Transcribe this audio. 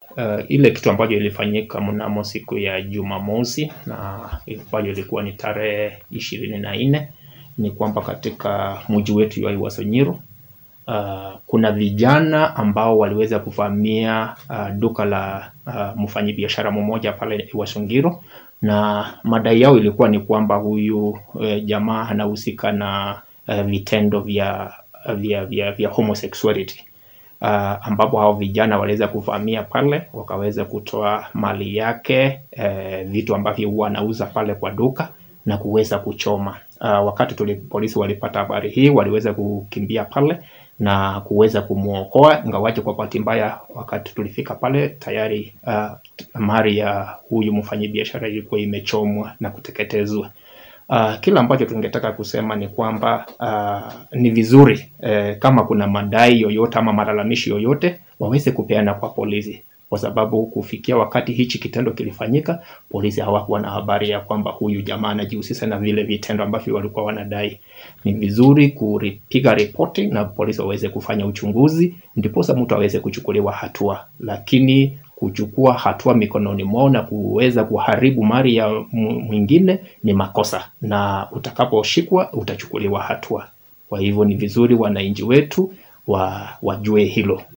uh, ile kitu ambayo ilifanyika mnamo siku ya Jumamosi na ambayo ilikuwa ni tarehe ishirini na nne ni kwamba katika mji wetu wa Iwasonyiro uh, kuna vijana ambao waliweza kuvamia uh, duka la uh, mfanyabiashara mmoja pale Iwasongiro na madai yao ilikuwa ni kwamba huyu uh, jamaa anahusika na uh, vitendo vya vya vya, vya homosexuality uh, ambapo hao vijana waliweza kuvamia pale wakaweza kutoa mali yake uh, vitu ambavyo huwa anauza pale kwa duka na kuweza kuchoma. Uh, wakati tuli, polisi walipata habari hii waliweza kukimbia pale na kuweza kumwokoa, ingawaje kwa bahati mbaya, wakati tulifika pale tayari uh, mali ya huyu mfanyabiashara ilikuwa imechomwa na kuteketezwa. Uh, kila ambacho tungetaka kusema ni kwamba uh, ni vizuri eh, kama kuna madai yoyote ama malalamishi yoyote waweze kupeana kwa polisi, kwa sababu kufikia wakati hichi kitendo kilifanyika, polisi hawakuwa na habari ya kwamba huyu jamaa anajihusisha na vile vitendo ambavyo walikuwa wanadai. Ni vizuri kupiga ripoti na polisi waweze kufanya uchunguzi, ndiposa mtu aweze kuchukuliwa hatua, lakini kuchukua hatua mikononi mwao na kuweza kuharibu mali ya mwingine ni makosa, na utakaposhikwa utachukuliwa hatua. Kwa hivyo ni vizuri wananchi wetu wa wajue hilo.